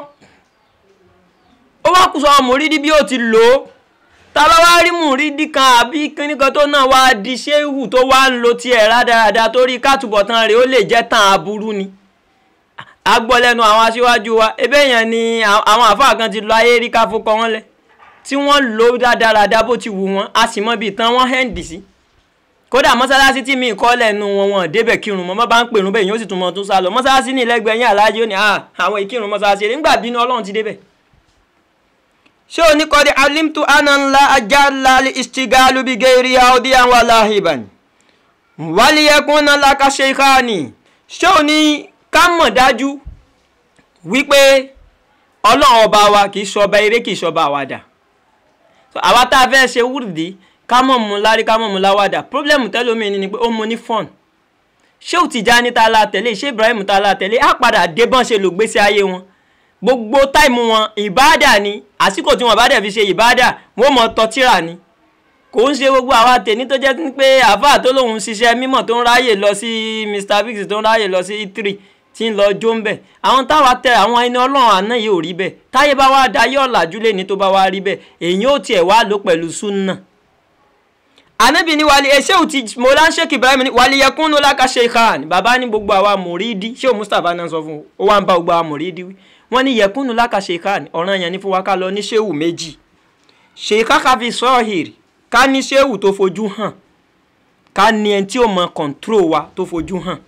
ó wá kù sọ mùrídìí bí ó ti lò ó ta bá wá rí mùrídìí kan àbí kíníkan tó náà wá di ṣéèkù tó wá ń lo tiẹ̀ rádaràda torí kátùbọ̀tán rẹ̀ ó lè jẹ́ tàn aburú ni a gbọ́ lẹ́nu àwọn aṣíwájú wa ebe yẹn ni àwọn àfáà kan ti lọ ayé rí ká fọkọ wọn lẹ tí wọ́n lò dáadáa bó ti wù wọ́n a sì mọ ibi tán wọ́n hẹ́ǹdì sí kódà mọ́sálásí tí mi kọ́ lẹ́nu wọn wọn débẹ̀ kírun mọ́ bá ń pèrún bẹ́ẹ̀ yóò sì tún mọ́ tún sá lọ mọ́sálásí ní ìlẹ́gbẹ̀ẹ́ yín aláàjì ó ní àwọn ìkírun mọ́sálásí rẹ̀ nígbà bínú ọlọ́run ti débẹ̀. ṣé o ní kọ́dí alimtu ananla ajala istigalu bi geri audi àwọn aláhìbàn wàlíyẹkùn náà lákàṣe ìkànnì ṣé o ní ká mọ̀ dájú wípé ọlọ́run ọba wa kì í ṣọba eré kì í ṣọba àwàdà àwa tá a fẹ́ ṣe wúrìdì ká mọ̀ mú lárí ká mọ̀ mú láwàdà pírọ́blẹ́mù tẹ́lómi ni pé ó mú ní fọ́ọ̀n Shehu Tijani ta la tẹ̀lé Shehu Ibrahim ta la tẹ̀lé á padà dé bọ́n ṣe lò gbésí ayé wọn gbogbo táìmù wọn ìbáàdà ni àsìkò tí wọn bá dẹ̀ fi ṣe ìbáàdà wọn mọ tọ́tíra ni kò ń ṣe gbogbo àwa tèmi tó jẹ́ pé àáfàá tó lòun ṣiṣẹ́ mímọ̀ tó ń ráyè lọ sí Mr Biggs tó ń ráyè lọ sí E3 tí ń lọ jó ń bẹ̀ àwọn táwa tẹ àwọn ẹni ọlọ́run àná yìí ò rí bẹ́ẹ̀ táyé bá wá da yọ̀ làjú lé ní tó bá wá rí bẹ́ẹ̀ èyí ò tiẹ̀ wá lò pẹ̀lú súnà. ànábì ní wàlí ẹ ṣéwù ti mọ̀lá Sheikh Ibrahim ní wàlí yẹkún ló láka sheikhan bàbá ní gbogbo àwa mùrídìí ṣéwù Mustapha náà sọ fún ó wá ń bá gbogbo àwa mùrídìí wí wọ́n ní yẹkún ló láka sheikhan ọ̀ràn yẹn ní fún wa ká lọ ní ṣéwù méjì sheikha kafi sọ́ọ̀hìrì ká ní ṣéwù tó fojú hàn ká ní ẹni tí ó mọ kọ̀ǹtró wa tó fojú hàn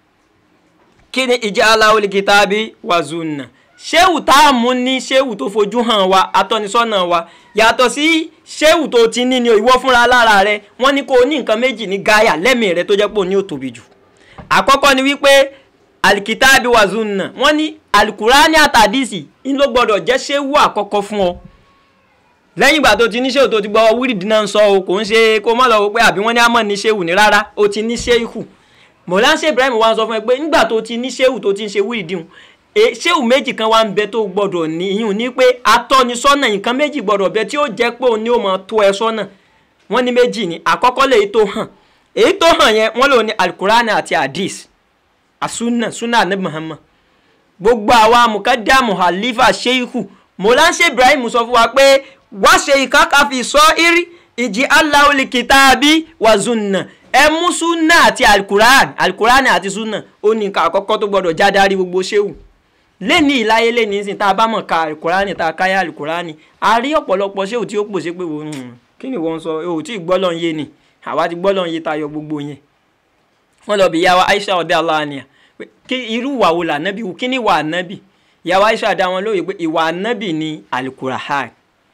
kí ni ìjà aláwọlì kìtàbí wàzùnà ṣéwù tá a mú ní ṣéwù tó fojú hàn wa atọ́nisọ́nà wa yàtọ̀ sí ṣéwù tó ti ní ni ìwọ fúnra lára rẹ wọ́n ní kó o ní nǹkan méjì ní gáyà lẹ́mìí rẹ tó jẹ́ pé o ní ò tóbi jù àkọ́kọ́ ni wípé alikitaabi wàzùnà wọ́n ní alukurani àtàdísì ń ló gbọ́dọ̀ jẹ́ ṣéwù àkọ́kọ́ fún ọ lẹ́yìn ìgbà tó ti ní ṣéwù tó ti gbọ́ wíìdì náà ń sọ o kò ń ṣe kó má lọ wò pé àbí wọ́n ní àmọ́ ní ṣéwù ní rárá o ti ní ṣéwù mọ̀láńṣẹ́ Ibrahim wa sọ fún ẹ pé nígbà tó ti ní ṣéwù tó ti ń ṣe wíìdì hùn ṣéwù méjì kan wá ń bẹ tó gbọ́dọ̀ ní ìyún ní pé atọ́nisọ́nà nǹkan méjì gbọ́dọ̀ bẹ tí ó jẹ́ pé òun ni ó máa tó ẹ sọ́nà wọ́n ní méjì ni àkọ́kọ́ lè tó hàn èyí tó hàn yẹn wọ́n lò ní alukurani àti hadith asuna sunna anabi Muhammad gbogbo àwa mukadamu halifa sheikhu mọ̀láńṣẹ́ Ibrahim sọ fún wa pé wá ṣe ìkákàfi sọ irí ìjì aláwòlì kìtàbí wàzùnà ẹ mú súnà àti alukuran alukuran àti súnà ó ní nǹkan àkọ́kọ́ tó gbọ́dọ̀ já darí gbogbo ṣéwù lẹ́ni ìláyé lẹ́ni ìsìn tá a bá mọ̀ ka alukuran tá a káyà alukuran a rí ọ̀pọ̀lọpọ̀ ṣéwù tí ó pòṣe pé wọ́n kí ni wọ́n sọ ò tí ì gbọ́lọ̀ ń yé ni àwa ti gbọ́lọ̀ ń yé tayọ gbogbo yẹn wọ́n lọ bí yàwá Aisha ọ̀dẹ́ aláàníyà kí irú ìwà wo lànàbì kí ni ìwà ànàbì yàwá Aisha dá wọn lóye pé ìwà ànàbì ni alukuran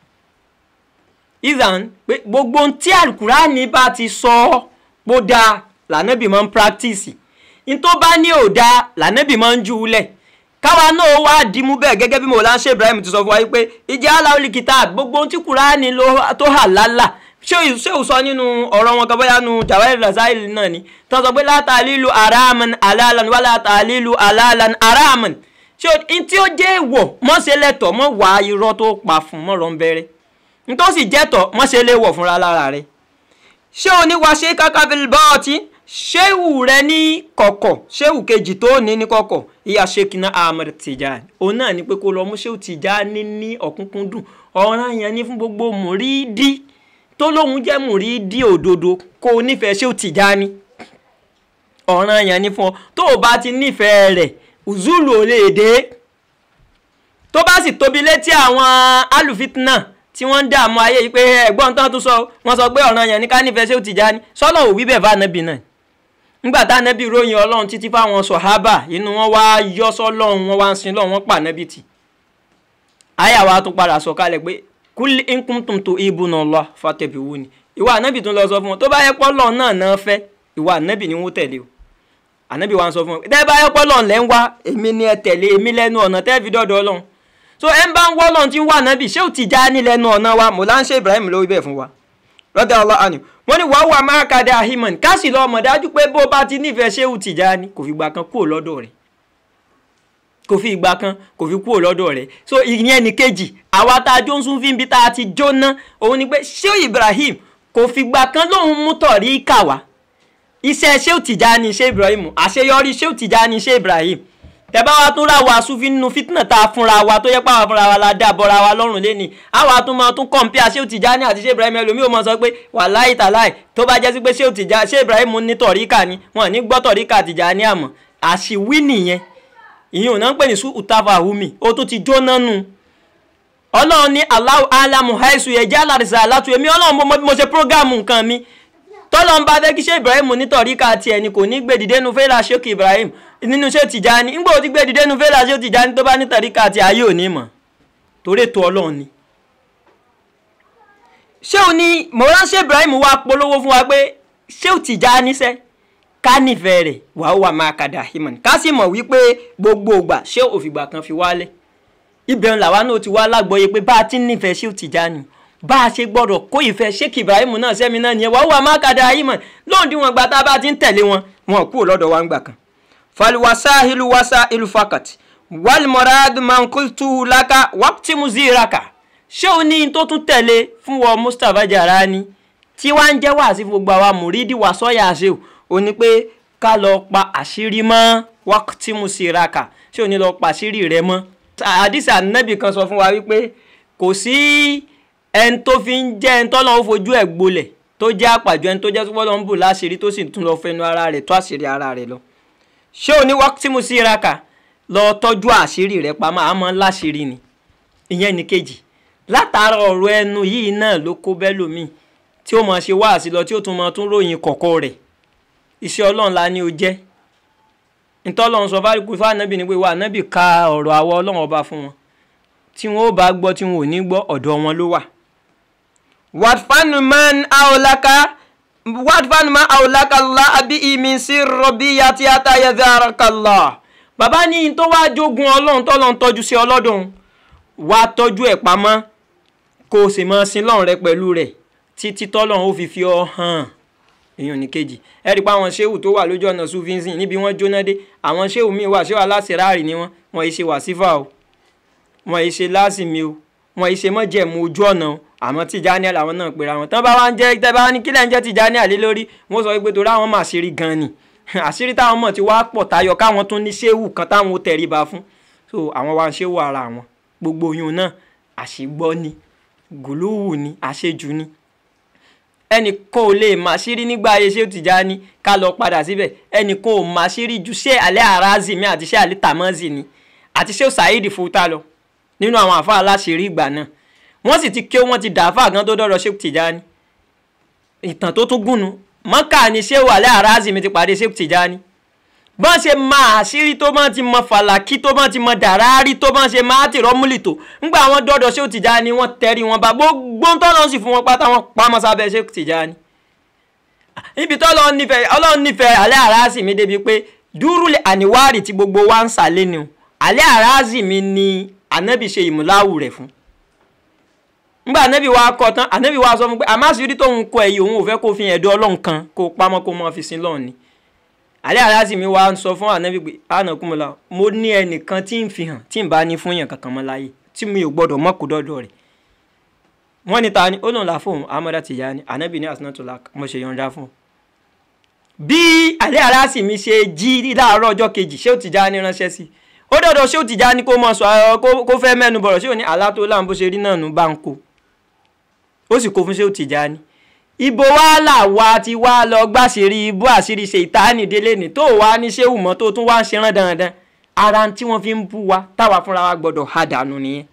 ìzàn pé gbogbo tí alukuran bá ti sọ ọ́ bó dáa lànàbì máa ń practice n tó bá ní ò dáa lànàbì máa ń jù ú lẹ̀ káwa náà wá dìímú bẹ́ẹ̀ gẹ́gẹ́ bí mọ̀lá ṣe Ibrahim ti sọ fún wa pé ìjà aláwọ̀lì kìtà gbogbo ohun tí kùránì tó hà lálà ṣé ṣé ò sọ nínú ọ̀rọ̀ wọn kan bóyá nu Jawahir Rasail náà ni tó sọ pé látàlílu araman alalan wà látàlílu alalan araman ṣé n tí ó jẹ́ èèwọ̀ mọ́ ṣe lẹ́tọ̀ mọ́ wà irọ́ tó pa fún mọ́ rọ̀ ń bẹ̀rẹ̀ n tó sì jẹ́tọ̀ mọ́ ṣe léwọ̀ fúnra lára rẹ̀ ṣé o ní wá ṣe kákábíl bọ́ọ̀tì ṣéwù rẹ ní kọ̀kọ̀ ṣéwù kejì tó ní ní kọ̀kọ̀ ìyá ṣèkínà Ahmed Tijani òun náà ni pé kó lọ mú ṣéwù Tijani ní ọ̀kúnkúndùn ọ̀ràn yẹn ní fún gbogbo mùrídìí tó lóun jẹ́ mùrídìí òdodo kó o nífẹ̀ẹ́ ṣéwù Tijani ọ̀ràn yẹn ní fún ọ tó o bá ti nífẹ̀ẹ́ rẹ̀ ùzúlù ò lè dé tó bá sì tóbi létí àwọn alùfitnáà tí wọ́n ń dààmú ayé yìí pé ẹ̀gbọ́n tán tún sọ wọ́n sọ pé ọ̀ràn yẹn ní ká nífẹ̀ẹ́ Ṣéhù Tìjání sọ́lọ́ ò wí bẹ́ẹ̀ fún ànábì náà nígbà tá ànábì ròyìn ọlọ́run títí fáwọn sọ̀hábà inú wọn wá yọ sọ́lọ́run wọn wá ń sin lọ́run wọn pa ànábì tì àyà wa tún padà sọ kalẹ̀ pé kúlí nkúntùm tó ibùnà lọ fàtẹ̀bí wù ni ìwà ànábì tún lọ sọ fún wọn tó bá yẹ pọ́ lọ́ọ̀ náà náà fẹ́ ìwà ànábì ni wọ́n tẹ̀lé o ànábì wa ń sọ fún wọn tẹ́ bá yẹ pọ́ lọ́ọ̀ lẹ́ ń wá èmi ni ẹ tẹ̀lé èmi lẹ́nu ọ̀nà tẹ́ fi dọ́dọ̀ ọlọ́run so ẹ ń bá ń wọ́ lọ́n tí ń wà nábì Ṣéhù Tìjání lẹ́nu ọ̀nà wa Mọ̀láńṣẹ́ Ibrahim ló wí bẹ́ẹ̀ fún wa rọ́dà Allah ànú wọ́n ní wàá wà máa kàdé ahimani ká sì lọ́ọ́ mọ̀ dájú pé bó bá ti nífẹ̀ẹ́ Ṣéhù Tìjání kò fi ìgbà kan kúrò lọ́dọ̀ rẹ̀ kò fi ìgbà kan kò fi kúrò lọ́dọ̀ rẹ̀ so ìyẹn ní kejì àwa tá a jó ń sún fi ń bi tá a ti jóná òun ni pé Ṣéhù Ibrahim kò fi ìgbà kan lóun mú tọ̀rí kà wá iṣẹ́ Ṣéhù Tìjání Ṣéhù Ibrahim àṣeyọrí Ṣéhù Tìjání Ṣéhù Ibrahim tẹ́bá wa tún ra wa sufi nínú fitna tá a fúnra wa tó yẹ pé àwọn fúnra wa la dá bọ́ra wa lọ́rùn lẹ́ni àwa tún máa tún kọ̀ǹpìà Ṣéhù Tìjání àti Ṣéhù Ibrahim ẹlòmíì ò mọ̀ sọ pé wàláhì tàláhì tó bá jẹ́ sí pé Ṣéhù Tìjání Ṣéhù Ibrahim ní tọ̀ríkà ni wọn ní gbọ́ tọ̀ríkà Tìjání àmọ́ àṣìwí nìyẹn ìyẹn ò náà ń pè ní sùn utafa humi ó tún ti jóná nu ọlọ́run ní Allahu alamu haisu ẹ̀jẹ̀ alárìsà àlátú èmi ọlọ́run mo mọ bí mo ṣe prógámù nǹkan mi tọ́lọ́ ń bá fẹ́ kí ṣé Ibrahim ní tọ̀ríkà tiẹ̀ ni kò ní gbèdìdé nu fẹ́lá Ṣéhù Ibrahim nínú Ṣéhù Tìjání ńgbà ó ti gbèdìdé nu fẹ́lá Ṣéhù Tìjání tó bá ní tọ̀ríkà tiẹ̀ ayé ò ní mọ̀ torí ètò ọlọ́run ni. Ṣéhù ní mọ̀ránṣẹ́ Ibrahim wá polówó fún wa pé Ṣéhù Tìjání sẹ́ ká nífẹ̀ẹ́ rẹ̀ wà ó wà máa kàdà himan ká sì mọ̀ wípé gbogbo ìgbà ṣé òfìgbà kan fi wálẹ̀ ibẹ̀ ń làwa náà ti wá lágbọ́yé pé bá a ti nífẹ̀ẹ́ Ṣéhù Tìjání bá a ṣe gbọ́dọ̀ kó ìfẹ́ sheikh ibrahim náà sẹ́mi náà nìyẹn wàá wà má kàdá ayé mọ̀ lóun tí wọ́n gba tá a bá ti ń tẹ̀lé wọn wọn kúrò lọ́dọ̀ wa ń gbà kan. falwasahilu wasailu fakat walmorad mankultu laka wapti muziraka ṣé o ní tó tún tẹ̀lé fún wọn mustapha jarani tí wàá ń jẹ́ wá sí gbogbo àwa mùrídìí wà sọ́yà ṣe o ò ní pé ká lọ pa àṣírí mọ́ wapti muziraka ṣé o ní lọ pa àṣírí rẹ mọ́. àdìsí ànábì kan sọ fún wa wípé kò sí ẹni tó fi ń jẹ́ ẹni tọ́lọ́ ń fojú ẹ̀ gbolẹ̀ tó jẹ́ àpàjọ ẹni tó jẹ́ tó ń bù láṣìírí tó sì tún lọ fẹnu ara rẹ̀ tó àṣírí ara rẹ̀ lọ. ṣé o ní waqti musiraka lọ tọ́jú àṣírí rẹ̀ pamọ́ àmọ́ láṣìírí ni ìyẹn ní kejì látara ọ̀rọ̀ ẹnu yìí náà ló kó bẹ́lòmíì tí ó máa ṣe wáàsí lọ tí ó tún máa tún ròyìn kọ̀kọ̀ rẹ̀ iṣẹ́ ọlọ́run la ní o jẹ́ ntọ́lọ́run sọ fáríkù fáànàbì ni pé wà nábì ka ọ̀rọ̀ àwọ ọlọ́run ọba fún wọn tí wọn ó bá gbọ́ tí wọn ò ní gbọ́ ọ̀dọ̀ wọn ló wà. wàtfánumán àwòlákà wàtfánumán àwòlákà la àbí ìmí sí rọbí yàtí àtàyè dárakàlá. bàbá ní tó wá jogun ọlọ́run tọ́lọ́run tọ́jú sí ọlọ́dún wá tọ́jú ẹ̀ pamọ́ kó o sì mọ sin lọ́run rẹ pẹ̀lú rẹ̀ títí tọ́lọ́run ó fi fi ọ hàn èèyàn ní kejì ẹ rí i pé àwọn ṣéwù tó wà lójú ọ̀nà sufinsin níbi wọ́n jóná dé àwọn ṣéwù míì wà ṣéwù aláṣẹráàrì ni wọ́n wọ́n yìí ṣe wàsífà o wọ́n yìí ṣe lásìmí o wọ́n yìí ṣe mọ́jẹ̀mú ojú ọ̀nà o àmọ́ tìjání làwọn náà pera wọn tán bá wá ń jẹ́ tẹ́ bá ní kílẹ̀ ń jẹ́ tìjání àlé lórí wọ́n sọ pé torí àwọn mà àṣírí gan ni àṣírí táwọn mọ̀ ti wá pọ̀ tayọ káwọn tún ní ṣéwù kan táwọn ó tẹríba fún so àwọn wá ń ṣéwù ara wọn gbogbo oyún náà àṣìgbọ́ ni gùlúwù ni àṣejù ni ẹnìkan ò lè máa ṣírí nígbà ayé ṣé ó ti já ní ká lọ padà síbẹ̀ ẹnìkan ò máa ṣírí ju ṣé alẹ́ arazi mi àti ṣé alẹ́ tamazi ni àti ṣé ó saheed fúta lọ nínú àwọn àfa aláṣírí ìgbà náà wọ́n sì ti ké wọ́n ti dàáfà gan tó dọ́rọ̀ ṣé ó ti já ní ìtàn tó tún gùnù mọ́kà ni ṣé ó alẹ́ arazi mi ti pàdé ṣé ó ti já ní bọ́n ṣe máa àṣírí tó bọ́n ti mọ fàlàkì tó bọ́n ti mọ dàrárí tó bọ́n ṣe máa ti rọ́múlì tó ńgbà wọn dọ́dọ̀ ṣé ó ti já ni wọ́n tẹ̀rí wọn bá gbogbo ń tọ́lọ́ sì fún wọn pátá wọn pamọ́ sábẹ́ ṣé ó ti já ni. ibi tó ọlọ́run nífẹ̀ẹ́ ọlọ́run nífẹ̀ẹ́ alẹ́ àrásì mi débi pé dúró àníwárì tí gbogbo wa ń sàlẹ̀ ni o alẹ́ àrásì mi ni ànábì ṣe ìmúláwù rẹ̀ fún. ńgbà ànábì wa kọ tán ànábì wa sọ fún pé àmásìrí tóun kọ ẹ̀yìn òun ò fẹ́ kó fi ẹ̀dọ́ ọlọ́run kan kó pamọ́ kó mọ́ fi sin lọ́ọ̀ ni alẹ́ aláàsì mi wá ń sọ fún ànábì pé ànàkúnmọ́lá mo ní ẹnìkan tí ń fi hàn tí ń bá ní fún yàn kankan mọ́ láyé tí mi ò gbọ́dọ̀ mọ́ kó dọ́dọ̀ rẹ̀ wọ́n ní ta ni ó lòun là fóun amọ́dá ti yá ni ànábì ní àsìnàtòlá mo ṣe yọ̀ǹda fún un. bí alẹ́ aláàsì mi ṣe jí láàárọ̀ ọjọ́ kejì ṣé ó ti já ní ránṣẹ́ sí ó dọ̀dọ̀ ṣé ó ti já ní kó mọ̀ sọ kó fẹ́ mẹ́nu bọ̀rọ̀ ṣé ò ní àlá tó láǹbó ṣe rí náà nù bá ń kó ó sì kó fún ṣé ó ti já ní ibo wàhálà wa ti wá lọ gbàṣírí ibú àṣírí ṣe ìtaánì délé ní tó wá ní ṣéwù mọ́ tó tún wá ń ṣe rán dandan ara tí wọ́n fi ń bú wa táwa fúnra wa gbọ́dọ̀ ha dànù nìyẹn.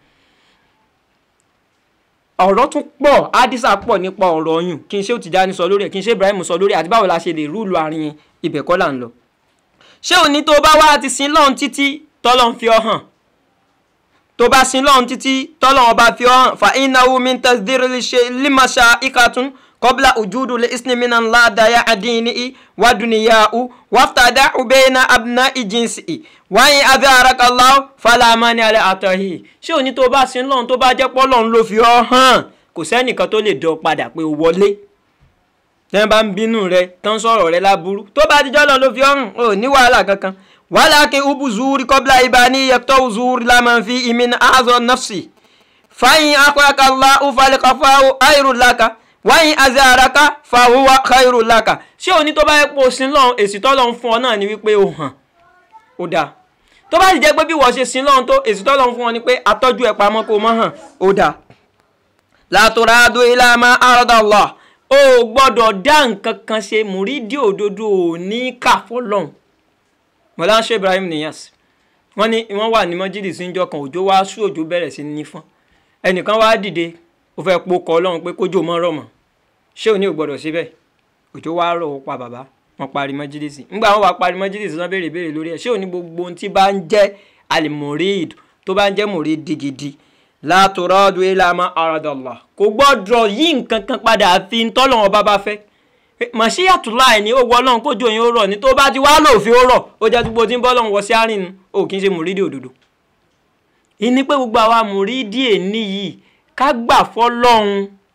ọ̀rọ̀ tún pọ̀ adisa pọ̀ nípa ọ̀rọ̀ ọyùn kí n ṣe Tijani sọ lórí ẹ̀ kí n ṣe Ibrahim sọ lórí ẹ̀ àti báwo la ṣe lè rúùlù àárín yẹn ibẹ̀ kọ́ là ń lọ. ṣé òní tó bá wá ti sin lọ́run títí tọ́lọ́run fi ọ hàn tó bá sin lọ́run títí tọ́lọ́run bá fi ọ hàn fa innahu min tasdiri limasa ikatun قبل وجود الاسم من الله ديا دينه ودنياه وافتدع بين أبناء جنسه وإن أظهرك الله فلا مانع لعطائه ṣé òní tó bá sin lọ́run tó bá jẹ́ pọ́ lọ́run ló fi ọ́ hàn kò sẹ́nìkan tó lè dán padà pé o wọlé tẹ́ bá ń bínú rẹ tán sọ̀rọ̀ rẹ láburú tó bá dijọ́ lọ́run ló fi ọ́ hàn ò ní wàhálà kankan walakin ubu zuhuri qabla ibani yaqtau zuhuri laman fi imin azo nafsi fa in akraka Allahu falkafahu ayrun laka wáyìn azaraka fàwùwà khairu laka ṣé òní tó bá yẹ pé o sin lọ́hún èsì tọ́lọ́hún fún ọ náà ni wípé o hàn ó dáa tó bá sì jẹ́ pé bí wọ́n ṣe sin lọ́hún tó èsì tọ́lọ́hún fún ọ ni pé atọ́jú ẹ̀ pamọ́ kó o mọ́ hàn ó dáa. látòrádó ilá máa àròdàlọ́ o gbọ́dọ̀ dá nǹkan kan ṣe mùrídìí òdodo ò ní kà fọlọ́hún. mọ̀lá ṣe Ibrahim Niyas wọ́n ní wọ́n wà ní mọ́jídì síjọ́ kan òjò wá sú òjò bẹ̀rẹ̀ sí ní fọ́n ẹnìkan wá dìde ó fẹ́ po kọ́ ọlọ́run pé kójú mọ́ rọ̀ mọ́ ṣé òní ò gbọ́dọ̀ síbẹ̀ òjò wá rọ̀ ó pa bàbá wọn parí mọ́jídìsì ńgbà wọn wá parí mọ́jídìsì wọn béèrè béèrè lórí ẹ̀ ṣé òní gbogbo ohun tí bá ń jẹ́ alimorid tó bá ń jẹ́ morid gidi látòrọ́dù ìlànà àràdàlà kò gbọ́dọ̀ yí nǹkan kan padà àfi ntọ́lọ́wọ́n bá bá fẹ́ màṣíyàtúlá ẹ̀ ní ó wọ ọlọ́run kójú òyìn ó rọ̀ ní tó bá ti wá lòfin ó rọ̀ ó jẹ́ gbogbo tí ń bọ́ ọlọ́run wọ sí àárín ò kì í ṣe mùrídìí òdodo ìní pé gbogbo àwa mùrídìí èní yìí ká gbà fọlọ́run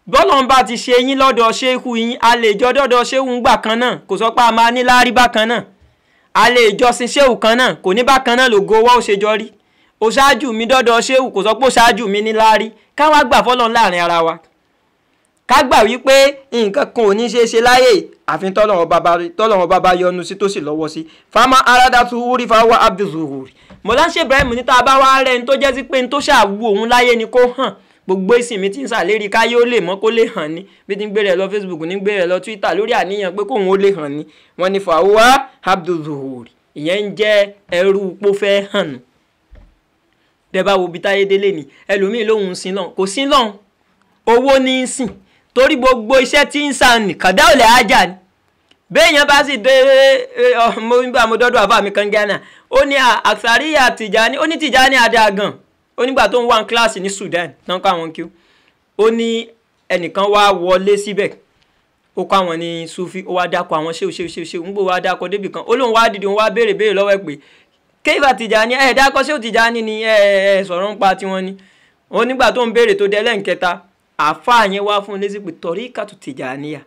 bọ́lọ̀ ń bá ti ṣe yín lọ́dọ̀ ṣéhù yín a lè jọ dọ́dọ̀ ṣéhù ńgbà kan náà kò sọ pé a máa ní láárí bákan náà a lè jọsìn ṣéhù kan náà kò ní bákan náà lògo owó ó ṣe jọ rí o ṣáájú mi dọ́dọ̀ ṣéhù kò sọ pé o ṣáájú mi ní láárí káwá gbà fọ́lọ́run láàrin ara wa ká gbà wípé nǹkan kan ò ní ṣe é ṣe láyè àfi tọ́lọ́run bàbá yọ́nú sí tó sì lọ́wọ́ sí fama aradatu wúrí fáwọn abdulzuhuri mọ̀láṣẹ́ ibrahim ní tá a bá wá rẹ̀ ní tó jẹ́ sí pé ní tó ṣàwù òun láyé ni kó hàn gbogbo ìsìn tí ń ṣàlérí káyé ó lè mọ́ kó lè hàn ní bí ti ń gbé rẹ̀ lọ facebook ní gbé rẹ̀ lọ twitter lórí àníyàn pé kóun ó lè hàn ní wọ́n ní fàwọn abdulzuhuri ìyẹn ń jẹ́ ẹrú pó fẹ́ hàn nù dẹ́bà wo bí táyé délé ni ẹlòmíì lòun sin lọ́n kò sin lọ́n owó ní í sìn torí gbogbo iṣẹ́ tí ń sàn ní kàdá ò lè ájà ni béèyàn bá sì dé mo nígbà mo dọ́dọ̀ àbá mi kan Ghana ó ní àṣàríyà Tìjàní ó ní Tìjàní adá gan ó nígbà tó ń wá kíláàsì ní Sudan tán kọ́ àwọn kí ó ní ẹnìkan wá wọlé síbẹ̀ ó kọ́ àwọn ní Sufi ó wá dákọ̀ àwọn ṣéwù ṣéwù ṣéwù ṣéwù ń gbọ́ wá dákọ̀ débì kan ó lóun wá dìde òun wá béèrè béèrè lọ́wọ́ ẹ̀ pé kéfà Tìjàní ẹ̀ dákọ̀ ṣéwù Tìjàní ni ẹ̀ ẹ̀ sọ̀rọ̀ ń pa tiwọn ni ó nígbà tó ń béèrè tó dé lẹ́ǹkẹta àáfàá yẹn wá fún un lésì pé tọ̀rí kàtó Tìjàníyà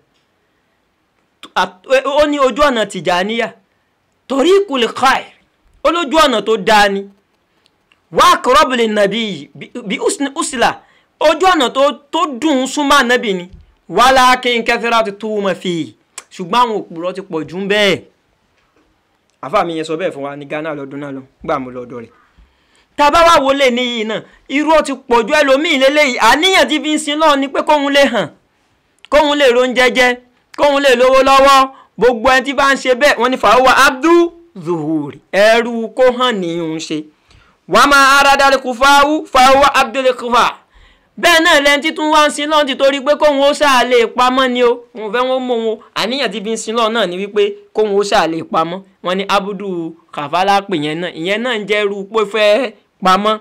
ó ní ojú ọ̀nà Tìjàníyà torí ìkùlẹ̀ káì ó lójú ọ̀nà tó dáa ni wá kọ́rọ́bìlì nàbí bí usila ojú ọ̀nà tó dùn ún súnmọ́ ànábì ni wàhálà kí n kẹfẹ́rẹ́ ti tú wọn fi ṣùgbọ́n àwọn òpùrọ̀ ti pọ̀ jù ń bẹ́ẹ̀ àfa mi yẹn sọ bẹ́ẹ̀ fún wa ní Ghana lọ́dún náà lọ gbà mú lọ́dọ̀ rẹ̀ tàbá wà wọlé níyì náà irú ó ti pọ̀ ju ẹlòmíì lélẹ́yìí àníyàn ti fi ń sin lọ́ọ̀ ni pé kóun lè hàn kóun lè ron jẹjẹ kóun lè lówó lọ́wọ́ gbogbo ẹni tí bá ń ṣe bẹ́ẹ̀ wọ́n ní fàáwọ́ abdul zuhuri ẹrú kó hàn ní òun ṣe wàá máa aradàlẹ̀ kò fáwọ́ fàáwọ́ abdul kufa bẹ́ẹ̀ náà lẹ́ni títún wá ń sin lọ́ọ̀ ti torí pé kóun ó ṣáà lè pamọ́ ni o wọn fẹ́ wọn mọ wọn àníyàn ti fi ń sin lọ́ọ̀ náà ni wípé kóun ó ṣáà lè pamọ́ wọn ní abudu kàfálà pè yẹn náà ìyẹn náà ń jẹ́ irú pé fẹ́ pamọ́.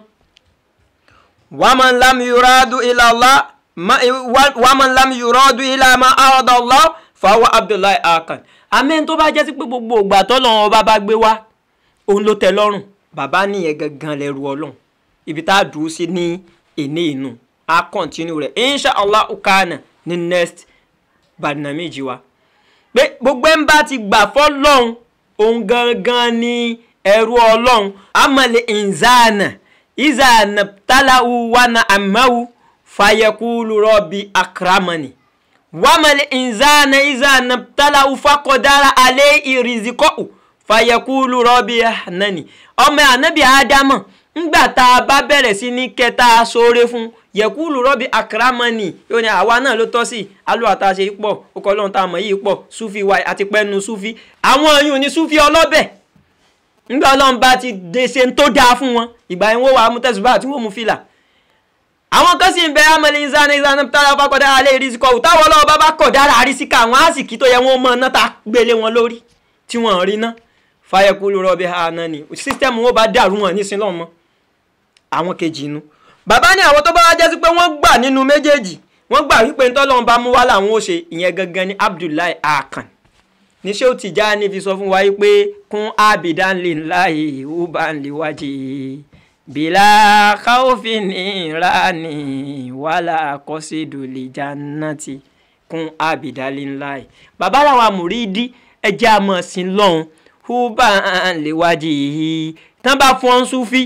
wàmán lam yuradu ila Allah wàmán lam yuradu ila ma arada Allah fàwọn abdullahi akan amẹ́ni tó bá jẹ́ sí pé gbogbo ìgbà tọ́lọ́run ọba bá gbé wá òun ló tẹ́ lọ́rùn bàbá nìyẹn gangan lẹ́rù ọlọ́run ibi tá a dùn sí ní èní inú a kọ́ntínú rẹ̀ insha allah ukana ní next barnamiji wa pé gbogbo ẹ̀ ń bá ti gbà fọ́lọ́run òun gangan ní ẹrú ọlọ́run amọ̀lẹ̀ ìnzánà ìzánà tálàwù wánà àmàwù fàyẹ̀kúlù rọ́bì akramani wàmàlẹ̀ ìnzánà ìzánà tálàwù fàkọ̀dára alẹ́ ìrìzìkọ́ù fàyẹ̀kúlù rọ́bì ànánì ọmọ ànábì ádámọ̀ ńgbà tá a bá bẹ̀rẹ̀ sí ní kẹta sóore fún yẹ̀kúlù rọ́bì akramani yóò ní àwa náà ló tọ́ sí alúwàtàṣe pọ̀ ọkọ̀ ọlọ́run tá a mọ̀ yìí pọ̀ sufi wa àti pẹ́nu sufi àwọn yìí ní sufi ọlọ́bẹ̀ nígbà ọlọ́run bá ti de ṣe tó dáa fún wọn ìgbà yẹn wọ́n wà á mú tẹ̀sùbá àti wọ́n mú fìlà. àwọn kan sì ń bẹ amẹ́lẹ́ ìzáná ìzáná tára bá kọ̀dá alẹ́ ìrísíkọ̀ ò táwọn ọlọ́run bá bá kọ̀dára àrísíkà àwọn àsìkí tó yẹ wọ́n mọ̀ náà ta gbélé wọn lórí tí wọ́n rí ná fàyẹ̀kú lórọ́ bí àná ni sísítẹ́ẹ̀mù wọn bá dàrú wọn ní sinlọ́ mọ́ àwọn kejì inú. bàbá ní àwọn tó bá wá jẹ́ sí pé wọ́n gbà nínú méjèèjì wọ́n gbà wípé ntọ́lọ́run bá mú wá làwọn ó ṣe ìyẹn gangan ní Abdullahi Akan níṣẹ́ ò Tìjàní fi sọ fún wa pé kún abidan lillahi uban liwaji bila khawfin irani wala qasidu lijannati kún abidan lillahi bàbá làwọn àmúrídí ẹjẹ́ àmọ́ sí lọ́hùn uban liwaji tán bá fún ọ́n súfì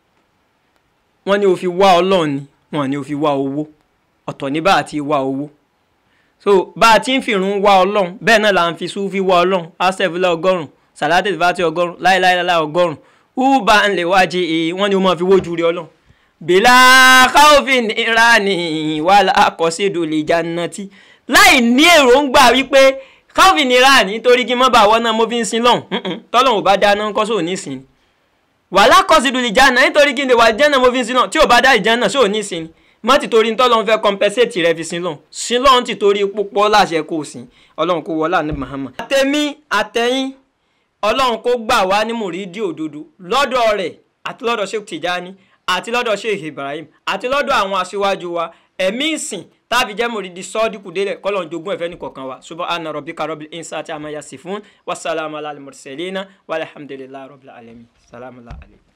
wọ́n ní ó fi wá ọlọ́run ni wọ́n ní ó fi wá owó ọ̀tọ̀ ní bá àti wá owó so bá a ti ń fìrun wá ọlọ́run bẹ́ẹ̀ náà là ń fi súfì wá ọlọ́run asẹ́fúlẹ̀ ọgọ́rùn sàlátì fàtí ọgọ́rùn láìláìláì ọgọ́rùn uba ń lè wájú èyí wọ́n ní wọ́n máa fi wójú rí ọlọ́run. bìlà káwọ́fìn ìránì wà lákọ̀ọ́sídò lè jannati láì ní èròǹgbà wípé káwọ́fìn ìránì nítorí kí n má bàa wọ́n náà mo fi ń sin lọ́hùn tọ́lọ́hùn ò bá dáná ńkọ́ sóò ní sin wà lákọ̀ọ́sídò lè janna nítorí kí n lè wà jẹ́nà mo fi ń sin náà tí ò bá dá ìjẹ́nà sóò ní sin mọ́ ti torí ntọ́lọ́run fẹ́ compensate rẹ fi sin lọ́hùn sin lọ́hùn ti torí púpọ̀ láṣẹ kò sìn ọlọ́run kò wọlé ní Muhammad. àtẹ̀mí àtẹ̀yìn ọlọ́run kò gbà wá ní mùrídì òdodo lọ́dọ̀ rẹ̀ àti lọ́dọ̀ Sheikh Tijani àti lọ́dọ̀ Sheikh Ibrahim àti lọ́dọ̀ àwọn aṣíwájú wa ẹ̀mí ìsìn táàbí jẹ́ mùrídì sọ́ọ́dínkù délẹ̀ kọ́lọ́n jogún ẹ̀fẹ́ nìkọ̀ọ̀kan wa subhana rabbika rabbil insati amma yasifun wassalamu ala al-mursalina walhamdulillahi rabbil alamin salamu alaykum.